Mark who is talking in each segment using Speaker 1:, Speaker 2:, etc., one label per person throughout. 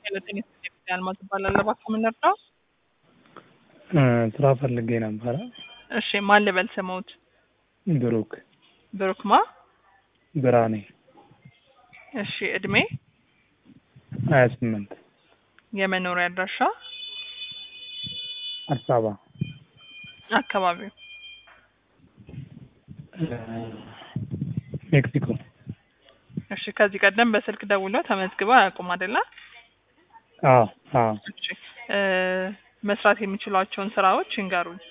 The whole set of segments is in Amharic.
Speaker 1: ሁለተኛ ሴት አልማዝ እባላለሁ። እባክዎ ምን ልርዳው?
Speaker 2: ስራ ፈልጌ ነበረ።
Speaker 1: እሺ ማን ልበል ስሞት?
Speaker 2: ብሩክ
Speaker 1: ብሩክ ማ?
Speaker 2: ብርሃኔ
Speaker 1: እሺ እድሜ?
Speaker 2: ሀያ ስምንት
Speaker 1: የመኖሪያ አድራሻ?
Speaker 2: አዲስ አበባ
Speaker 1: አካባቢው?
Speaker 2: ሜክሲኮ
Speaker 1: እሺ ከዚህ ቀደም በስልክ ደውለው ተመዝግበው አያውቁም አይደለ?
Speaker 2: አዎ አዎ
Speaker 1: እሺ እ መስራት የሚችሏቸውን ስራዎች ይንገሩኝ።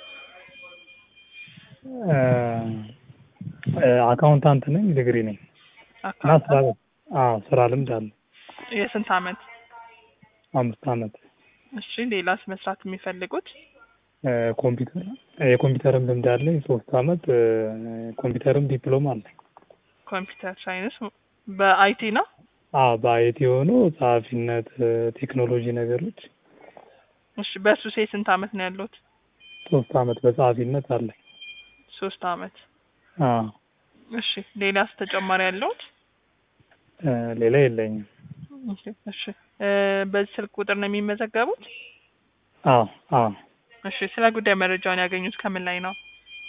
Speaker 2: አካውንታንት ነኝ፣ ዲግሪ ነኝ እና ስራ አዎ ስራ ልምድ አለ
Speaker 1: የስንት አመት?
Speaker 2: አምስት አመት።
Speaker 1: እሺ ሌላስ መስራት የሚፈልጉት?
Speaker 2: ኮምፒውተር የኮምፒውተርም ልምድ አለኝ ሶስት አመት ኮምፒውተርም ዲፕሎማ አለኝ።
Speaker 1: ኮምፒውተር ሳይንስ በአይቲ ነው?
Speaker 2: አዎ በአይቲ የሆኑ ጸሐፊነት፣ ቴክኖሎጂ ነገሮች
Speaker 1: እሺ በሱ ሴ ስንት አመት ነው ያሉት?
Speaker 2: ሶስት አመት በጸሐፊነት አለኝ።
Speaker 1: ሶስት አመት።
Speaker 2: አዎ
Speaker 1: እሺ ሌላስ ተጨማሪ ያለውት?
Speaker 2: ሌላ የለኝም።
Speaker 1: እሺ እሺ እ በዚህ ስልክ ቁጥር ነው የሚመዘገቡት?
Speaker 2: አዎ አዎ
Speaker 1: እሺ ስለ ጉዳይ መረጃውን ያገኙት ከምን ላይ ነው?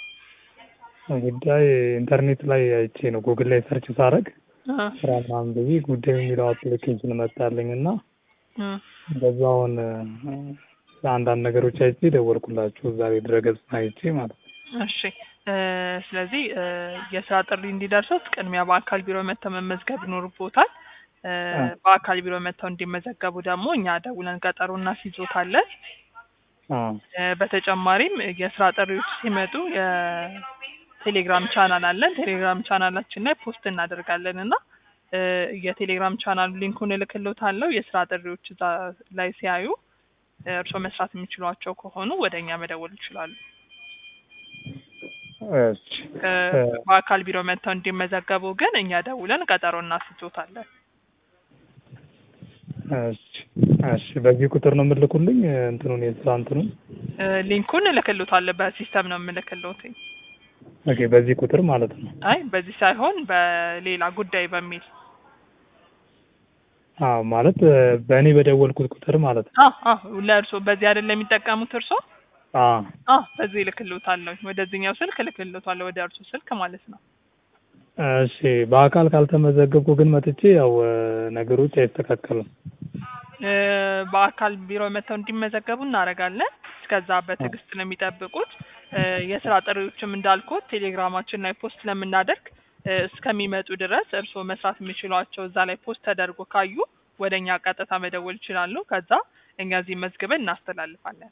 Speaker 2: ጉዳይ ኢንተርኔት ላይ አይቼ ነው ጉግል ላይ ሰርች ሳደርግ
Speaker 1: እ
Speaker 2: ስራ ምናምን ብዬ ጉዳይ የሚለው አፕሊኬሽን መጣልኝ እና
Speaker 1: እ
Speaker 2: በዛውን አንዳንድ ነገሮች አይቼ ደወልኩላችሁ ዛሬ ድረገጽ አይቼ ማለት ነው።
Speaker 1: እሺ እ ስለዚህ እ የስራ ጥሪ እንዲደርሱት ቅድሚያ በአካል ቢሮ መጥተው መመዝገብ ይኖርቦታል። እ በአካል ቢሮ መጥተው እንዲመዘገቡ ደግሞ እኛ ደውለን ቀጠሮ እናስይዞታለን።
Speaker 2: አዎ
Speaker 1: እ በተጨማሪም የስራ ጥሪዎች ሲመጡ የቴሌግራም ቻናል አለን። ቴሌግራም ቻናላችን ላይ ፖስት እናደርጋለን እና እ የቴሌግራም ቻናል ሊንኩን እልክልዎታለሁ። የስራ ጥሪዎች እዛ ላይ ሲያዩ እርስዎ መስራት የሚችሏቸው ከሆኑ ወደ እኛ መደወል ይችላሉ።
Speaker 2: እሺ
Speaker 1: እ በአካል ቢሮ መጥተው እንዲመዘገቡ ግን እኛ ደውለን ቀጠሮ እናስይዞታለን።
Speaker 2: እሺ እሺ በዚህ ቁጥር ነው የምልኩልኝ እንትኑን የስራ እንትኑን
Speaker 1: እ ሊንኩን እልክልዎታለሁ። በሲስተም ነው የምልክልዎት።
Speaker 2: ኦኬ በዚህ ቁጥር ማለት ነው።
Speaker 1: አይ በዚህ ሳይሆን በሌላ ጉዳይ በሚል
Speaker 2: አዎ ማለት በእኔ በደወልኩት ቁጥር ማለት ነው።
Speaker 1: አዎ አዎ ለእርሶ በዚህ አይደለም የሚጠቀሙት እርሶ?
Speaker 2: አዎ
Speaker 1: አዎ በዚህ እልክልዎታለሁ። ወደዚህኛው ስልክ እልክልዎታለሁ ወደ እርሶ ስልክ ማለት ነው።
Speaker 2: እሺ በአካል ካልተመዘገብኩ ግን መጥቼ ያው ነገሮች አይስተካከሉም።
Speaker 1: እ በአካል ቢሮ መጥተው እንዲመዘገቡ እናደርጋለን። እስከዛ በትዕግስት ነው የሚጠብቁት። እ የስራ ጥሪዎችም እንዳልኩት ቴሌግራማችን ላይ ፖስት ስለምናደርግ እ እስከሚመጡ ድረስ እርስዎ መስራት የሚችሏቸው እዛ ላይ ፖስት ተደርጎ ካዩ ወደ እኛ ቀጥታ መደወል ይችላሉ። ከዛ እኛ እዚህ መዝግበን እናስተላልፋለን።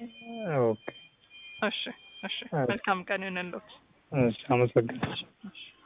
Speaker 2: ኦኬ
Speaker 1: እሺ እሺ መልካም ቀን ይሁንልዎት።
Speaker 2: እሺ አመሰግናለሁ።
Speaker 1: እሺ